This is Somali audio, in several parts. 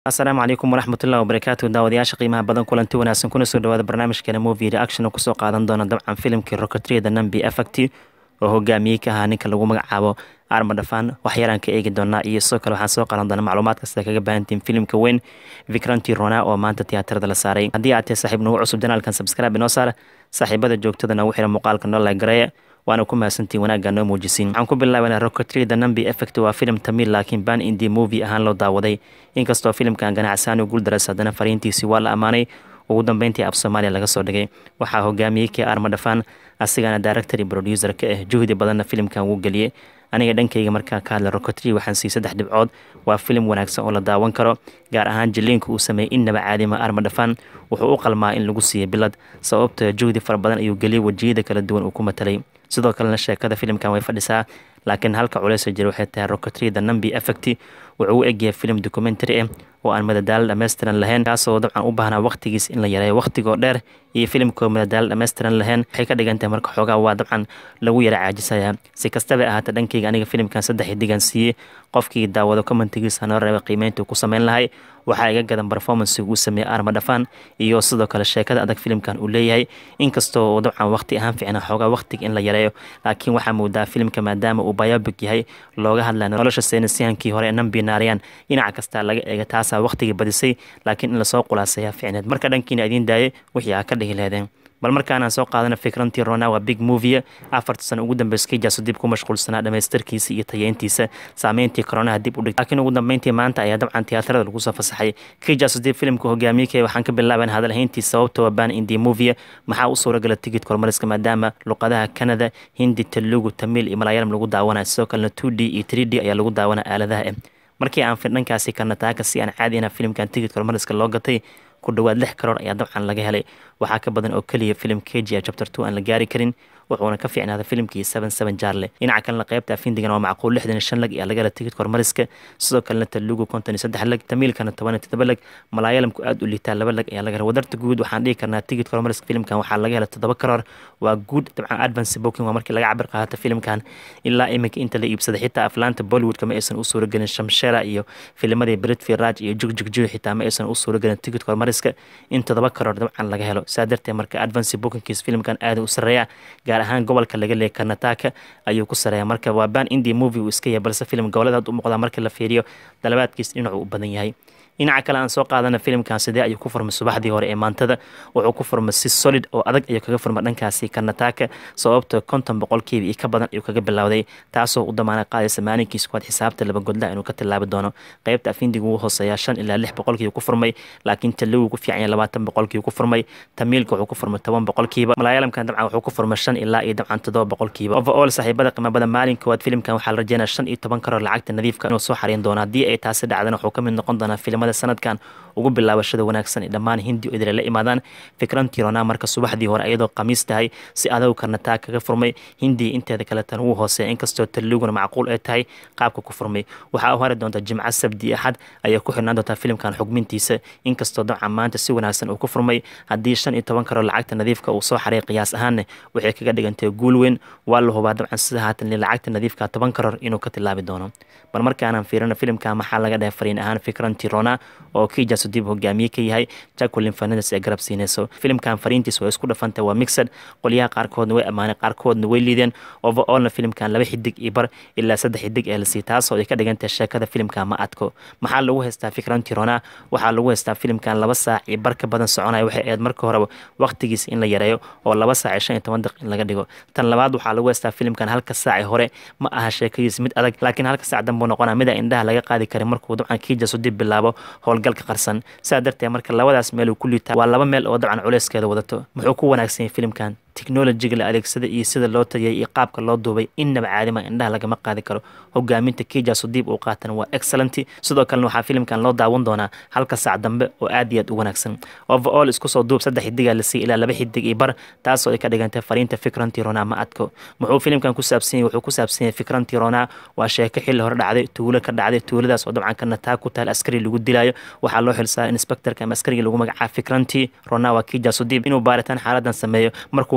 asalaamu calaykum waraxmatullahi wabarakaatu daawadayaasha qiimaha badan kulanti wanaagsan kuna soo dhawaada barnaamijkeena movie reaction oo kusoo qaadan doona dabcan filimkii rocketryada nambi effect oo hogaamiyey ka ahaa ninka lagu magacaabo arma dhafaan waxyaraan ka eegi doonaa iyo sidoo kale waxaan soo qalan doonaa macluumaad kasta kaga baahantiin filimka weyn vikranti rona oo maanta tiyaatarada la saaray haddii aad tahay saaxiib nagu cusub janaalkan subscribe inoo saar saaxiibada joogtada nagu xira muuqaalka noo lagareeya waana ku mahadsantiin wanaagga noo muujisiin waxaan ku bilaabanaa rocketryda nambi effect waa filim tamil laakiin ban indi movie ahaan loo daawaday inkastoo filimkan ganacsaan u guuldaras haddana fariintiisii waa la ammaanay ugu dambeyntii af soomaaliya laga soo dhigay waxaa hogaamiyey kee arma dhafaan asigana director iyo producer ka ah juhdi badanna filimkan wuu geliyey aniga dhankayga markaa ka hadla rocotry waxaan siiyey saddex dhibcood waa filim wanaagsan oo la daawan karo gaar ahaan jiliinka uu sameeyey innaba caadima arma dhafaan wuxuu u qalmaa in lagu siiyey bilad sababtoo juhdi fara badan ayuu geliyey wejiyada kala duwan uu ku matalay sidoo kalena sheekada filimkan way fadhisaa laakiin halka culeysa jira waxay tahay rocotryda nambi effect wuxuu u egyahay filim documentary ah oo aan madadaalo dhammaystiran lahayn kaasoo dabcan u baahnaa waqtigiis in la yareeyo waqtigoo dheer iyo filimkoo madadaalo dhammaystiran lahayn waxay ka dhigan tahay marka xoogaa waa dabcan lagu yara caajisayaa si kastaba ahaata dhankayga aniga filimkan saddex xidigan siiyey qofkii daawado commentigiisa noo reeba qiimeyntuu ku sameyn lahay waxaa iga gadan performancega uu sameeyey arma dhafaan iyo sidoo kale sheekada adag filimkan uu leeyahay inkastoo uu dabcan waqti ahaan fiicna xoogaa waqtiga in la yareeyo laakiin waxaa moodaa filimka maadaama uu biobic yahay looga hadlaya nolosha seenasiyahankii hore ee nambi naariyaan dhinac kastaa laga eega taasaa waqtigii badisay laakiin in lasoo qulaasayaa ficneed marka dhankiina idiin daayay wixii aa ka dhihi lehdeen bal markaanaan soo qaadana fikrantii rona waa big movie afarta sano ugu dambeys kijaso dib ku mashquulsanaa dhamaystirkiisa iyo tayeyntiisa saameyntii koronaha dib u dhig laakiin ugu dambeyntii maanta ayaa dabcan tiyaatarada lagu soo fasaxay kijaso dib filimka hogaamiyekee waxaan ka bilaaban hadalhayntii sababta waa ban indi movie maxaa u suuragala tigid kormariska maadaama luqadaha canada hindi telugu tamil iyo malaayalam lagu daawanaya sidoo kalena two d iyo three d ayaa lagu daawanaya aaladaha eh markii aan dhankaasi karnataaka si aan caadi ina filimkan tigid kormariska loo gatay ku dhowaad lix karoor ayaa dabcan laga helay waxaa ka badan oo keliya filim kgia chapter two aan la gaari karin wuxuuna ka fiicnaaday filimkii seven seven jaarle dhinaca kalena qaybta afindigan waa macquul lixdan iyo shan lag ayaa laga hela tigidka hormariska sidoo kalena talugu konton iyo saddex lag tamiilkana toban iyo toddoba lag malaayalamku aada u liitaa laba lag ayaa laga hela wadarta guud waxaan dhihi karnaa tigidka hormariska filimkan waxaa laga hela toddoba karoor waa guud dabcan advance booking waa markii laga cabir qaata filimkan ilaa iminka inta la iibsaday xitaa aflaanta bollywoodka ma aysan u suuragelin shamshera iyo filimadii britfi raj iyo jugjugjuy xitaa ma aysan u suuragelin tigidka hormariska in toddoba karoor dabcan laga helo saa darteed marka advance bookingkiis filimkan aada u sareeya gaar ahaan gobolka laga leeyay karnataka ayuu ku sareeya marka waa ban indi movie uu iska yahay balse filim goboladaad u muuqdaa marka la fiiriyo dalabaadkiis dhinacuu u badan yahay dhinaca kale aan soo qaadana filimkan sidee ayuu ku furmay subaxdii hore ee maantada wuxuu ku furmay si solid oo adag ayuu kaga furmay dhankaasi karnataka sababto konton boqolkiiba iyo ka badan ayuu kaga bilowday taasoo u damaana qaadaysa maalinkiis kuwaad xisaabta laba godla inuu ka tilaabi doono qaybta afindiga wuu hooseeyaa shan ilaa lix boqolkiiba ku furmay laakiin talowi ku fiican yahay labaatan boqolkiiba ku furmay tamiilka wuxuu ku furmay toban boqolkiiba malaayalamkan dabcan wuxuu ku furmay shan ilaa iyo dabcan toddoba boqolkiiba overall saaxiibada qiimabada maalin koowaad filimkan waxaa la rajeynaya shan iyo toban karoor lacagta nadiifka inuu soo xariin doono haddii ay taasi dhacdana wuxuu ka mid noqon doonaa filimada sanadkan ugu bilaabashada wanaagsan ee dhammaan hindi o idile la imaadaan fikrantii rona marka subaxdii hore iyadoo khamiis tahay si adow karnataa kaga furmay hindiya inteeda kaletan wuu hooseeya inkastoo taluguna macquul ay tahay qaabka ku furmay waxaa u hari doonta jimco sabdi axad ayay ku xirnaan doontaa filimkan xugmintiisa inkastoo dabcan maanta si wanaagsan uu ku furmay haddii shan iyo toban karoo lacagta nadiifka uu soo xaray qiyaas ahaanne waxay kaga dhigantay guul weyn waa la hubaa dabcan sida haatan lacagta nadiifka toban karoor inuu ka tilaabi doono bal markaanaan fiirino filimka maxaa laga dhahay fariin ahaan fikrantii rona oo kijaso dib hogaamiye ka yahay jacquelin fernandes ee garab siinayso filimkan fariintiis waa isku dhafantay waa mixed qolyaha qaarkoodna way ammaanay qaarkoodna way liideen overallna filimkan laba xidig iyo bar ilaa saddex xidig ee lasii taasoo ay ka dhigantahay sheekada filimka ma adko maxaa lagu haystaa fikrantii rona waxaa lagu haystaa filimkan laba saac iyo bar ka badan soconaya waxay ahayd marka horeba waqtigiis in la yareeyo oo laba saac iyo shan iyo toban daqiiq in laga dhigo tan labaad waxaa lagu haystaa filimkan halka saaci hore ma aha sheekadiis mid adag laakiin halka saac danbuu noqonaa mida indhaha laga qaadi karin markuu dabcan kiijaso dib bilaabo howlgalka qarsan saa darteed marka labadaas meel uu ku liitaa waa laba meel oo dabcan culeyskeeda wadato muxuu ku wanaagsan yahay filimkan technolojiga la adeegsada iyo sida loo tayay iyo qaabka loo duubay innaba caadima indhaha lagama qaadi karo hogaaminta kijaso diib uu qaatan waa excellent sidoo kalena waxaa filimkan loo daawan doonaa halka saac dambe oo aad iyo aad u wanaagsan overall isku soo duub saddex xidigaa la siiy ilaa laba xidig iyo bar taasoo ay ka dhigantay fariinta fikrantii rona ma adko muxuu filimkan ku saabsan yahay wuxuu ku saabsan yahay fikrantii rona waa sheeko xilli hore dhacday tuulo ka dhacday tuuladaas oo dabcan karnataa ku taal askari lagu dilayo waxaa loo xilsaaray inspectorka ama askarigii lagu magacaaba fikrantii rona waa kijaso diib inuu baaritaan xaaladan sameeyo markuu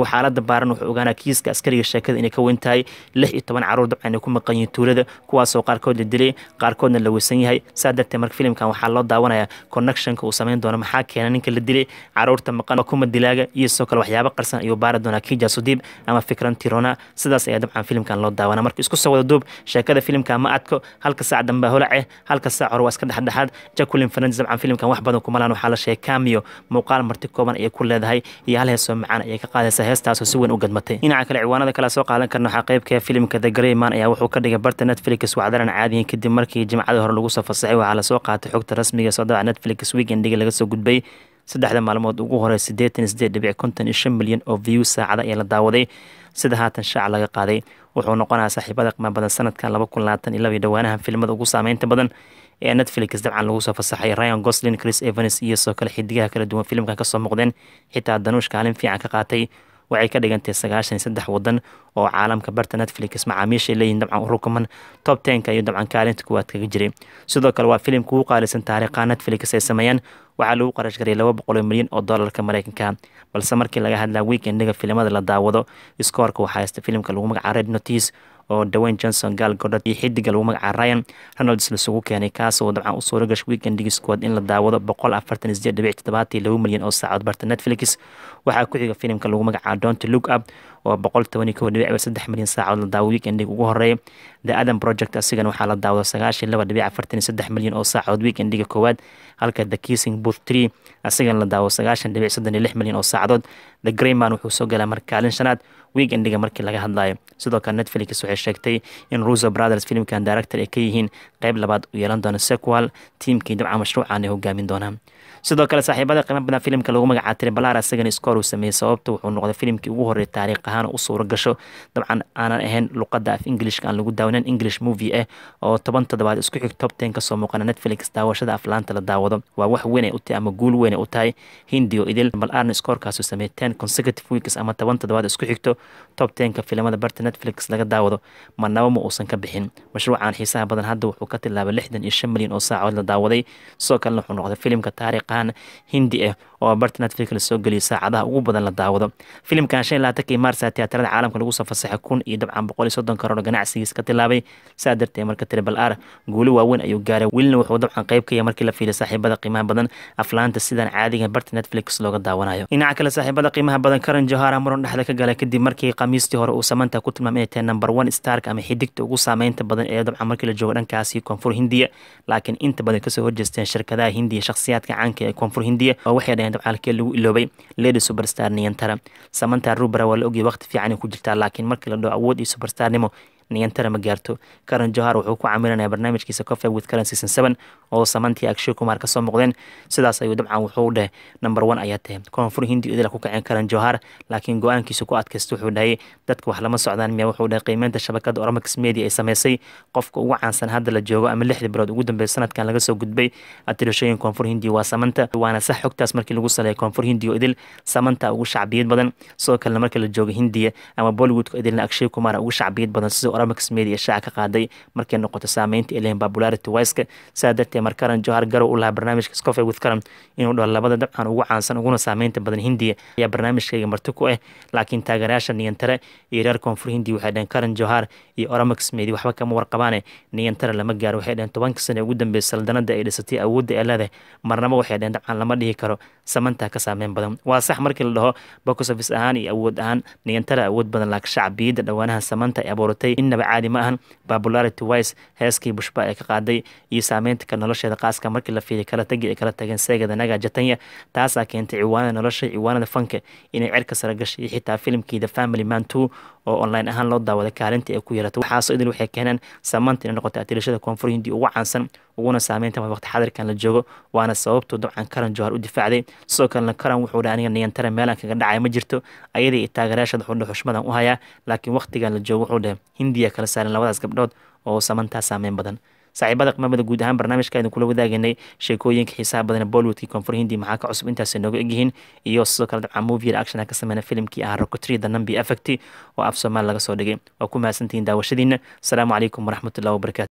markuu xaalada baaran wuxuu ogaanaa kiiska askariga sheekada inay ka weyn tahay lix iyo toban caruur dabcan ay ku maqan yihiin tuulada kuwaasoo qaarkood la dilay qaarkoodna la weysan yahay saa darteed marka filimkan waxaa loo daawanayaa connectionka uu sameyn doono maxaa keena ninka la dilay caruurta maqan kuma dilaaga iyo sidoo kale waxyaabo qarsan ayuu baari doonaa kija sudiib ama fikran tirona sidaas ayaa dabcan filimkan loo daawana marka isku soo wada duub sheekada filimka ma adko halka saac dambe holace halka saac hore waa iska dhexdhexaad jacqueline fernandes dabcan filimkan wax badan kumalaan waxaa la sheegay cameo muuqaal marti kooban ayay ku leedahay iyo hal heesoo macaan ayay ka qaadaysaa heestaasoo si weyn u gadmatay dhinaca kale ciwaanada kale soo qaadan karna waxaa qaybka filimka the greyman ayaa wuxuu ka dhigay barta netflix wacdaran caadiyin kadib markii jimcadii hore lagu soo fasaxay waxaa lasoo qaatay xogta rasmiga soo dabaca netflix weekendiga laga soo gudbay saddexda maalmood ugu horey siddeetan sideed dhibic konton iyo shan milyan oo view saacada ayaa la daawaday sida haatan shaac laga qaaday wuxuu noqonayaa saaxiibada qiimo badan sanadkan laba kun labaatan iyo laba iyo dhowaanahan filimada ugu saameynta badan ee netflix dabcan lagu soo fasaxay ryan goslin chris evans iyo soo kale xidigaha kala duwan filimkan kasoo muuqdeen xitaa danuush kaalin fiican ka qaatay waxay ka dhigantay sagaashan iyo saddex wadan oo caalamka barta netflix macaamiishay leeyihin dabcan u rukuman top tenka iyo dabcan kaalinta kuwaad kaga jiray sidoo kale waa filimka ugu qaalisan taariikhaha netflix ay sameeyaan waxaa lagu qarash garay laba boqol milyan oo doolarka mareykanka balse markii laga hadlaa weekendiga filimada la daawado iskoorka waxaa haysta filimka lagu magaca red notice oo dawayne johnson gaal godhad iyo xidiga lagu magaca ryan ronalds lasugu keenay kaasoo dabcan u suura gashay weekendigi squad in la daawado boqol afartan iyo sideed dhibic toddobaatan iyo laba milyan oo saacood barta netflix waxaa ku xiga filimka lagu magaca donty look up oo boqol toban iyo kow dhibic saddex milyan saacood la daawo weekendiga ugu horeeya the adam project asigana waxaa la daawado sagaashan laba dhibic afartan iyo saddex milyan oo saacood weekendiga koowaad halka the kissing booth tree asigana la daawo sagaashan dhibic soddon iyo lix milyan oo saacadood the greyman wuxuu soo galaa marka kaalin shanaad weekendiga markii laga hadlayo sidoo kale netflix waxay sheegtay in ruso brothers filimkan director ay ka yihiin qeyb labaad u yeelan doono sequal tiimkii dabcan mashruucan ay hogaamin doonaan sidoo kale saaxiibada qiimo badan filimka lagu magacaa tribalar isagana iskoor uu sameeyey sababta wuxuu noqday filimkii ugu horreeyay taariikh ahaan u suura gasho dabcan aanan ahayn luqadda af englishka aan lagu daawanan english movie ah oo toban toddobaad isku xig top ten kasoo muuqana netflix daawashada aflaanta la daawado waa wax weyn ay u tahay ama guul weyn ay u tahay hindi oo idil bal arn iskoorkaasu sameeyey ten consecutive weeks ama toban toddobaad isku xigto top tenka filimada barta netflix laga daawado marnaba ma uusan ka bixin mashruucan xiisaha badan hadda wuxuu ka tilaabay lixdan iyo shan milyan oo saacood la daawaday sidoo kalena wuxuu noqday filimka taariikhan hindi ah oo barta netflix lasoo geliyay saacadaha ugu badan la daawado filimkan shan iyo labaatankii maarsa tiyaatarada caalamka lagu soo fasaxay kun iyo dabcan boqol iyo soddon karoor ganacsigiis ka tilaabay saa darteed marka tribal r guuli waaweyn ayuu gaaray welina wuxuu dabcan qayb ka yahay markii la fiilay saaxiibada qiimaha badan aflaanta sidaan caadiga barta netflix looga daawanayo dhinaca kale saaxiibada qiimaha badan karan johara muran dhexda ka galay kadib markii khamiistii hore uu samanta ku tilmaamay inay tahay number one stark ama xidigta ugu saameynta badan ee dabcan markii la joogo dhankaasi koonfur hindiya laakiin inta badan kasoo horjeesteen shirkadaha hindiya shakhsiyaadka caanka ee koonfur hindiya oo waxay dhaheen dabcan halkee lagu iloobay lady superstar niyantara samanta rubera waa la ogyahay waqti fiican ku jirtaa laakiin markii la dhaho awood iyo superstarnimo niyantara ma gaarto karan johar wuxuu ku camiranaya barnaamijkiisa cofe with karan season seven oo samantii akshay kumar kasoo muuqdeen sidaas ayuu dabcan wuxuu dheh number one ayaa tahay koonfur hindi idila ku kaceen karan johar laakiin go-aankiisa ku adkaysta wuxuu dhahayay dadka wax lama socdaan miya wuxuu dhahay qiimeynta shabakada oramax media ay sameysay qofka ugu caansan hadda la joogo ama lixdii bilood ugu dambeeya sanadkan laga soo gudbay atirashooyin koonfur hindi waa samanta waana sax xogtaas markii lagu saleeyay koonfur hindi oo idil samanta ugu shacbiyad badan sidoo kalena markii la joogo hindiya ama bollywoodka idilna akshay kumar ugu shacbiyad badan sida oramax media shaaca ka qaaday markay noqoto saameynta ilahin popularity wiska saa darteed mar karan johar garow u lahaa barnaamijka scofe with karan inuu dhaho labada dabcan ugu caansan uguna saameynta badan hindiya ayaa barnaamijkayga marti ku ah laakiin taageerayaasha niyantare iyo reer koonfur hindi waxay dhaheen karan johar iyo oramax media waxba kama warqabaane niyantare lama gaaro waxay dhaheen tobanka sane ugu dambeysay saldanada ay dhisatay awoodda ee leedahay marnaba waxay dhaheen dabcan lama dhihi karo samantaa ka saameyn badan waa sax markii la dhaho box office ahaan iyo awood ahaan niyantare awood badan laakiin shacbiyadda dhowaanaha samanta ay abuuratay innaba caadi ma ahan popularity wise heeskii bushba ee ka qaaday iyo saameynta ka nolosheeda qaaska markii la fiilay kala tagi ay kala tageen seegada naga jatanya taasaa keentay ciwaanada nolosha ciwaanada fanka inay cerka sare gashay iyo xitaa filimkii the family man two oo online ahaan loo daawaday kaalinta ay ku yeelatay waxaasoo idil waxay keeneen saamanta inay noqotay atirashada koonfur hindi ugu caansan uguna saameynta waqti xadirkan la joogo waana sababtuu dabcan karan johar u difaacday sidoo kalena karan wuxuu dhaha aniga niyantare meelaan kaga dhacaya ma jirto ayadii iyo taageerayaashada wuxuu xushmadan u hayaa laakiin waqtigan la joogo wuxuu dhahay hindiya kala saaran labadaas gabdhood oo samantaa saameyn badan saaxiibada qiimamada guud ahaan barnaamijka idin kula wadaaganay sheekooyinka xiisaha badan bollywoodkii koonfur hindi maxaa ka cusub intaasay nooga egyihiin iyo sidoo kale dabcan movie reaction ka sameyna filimkii ahaa rocotry the numbi effect oo af soomaali laga soo dhigay waa ku mahadsantihiin daawashadiina asalaamu calaykum waraxmatullahi wabarakatu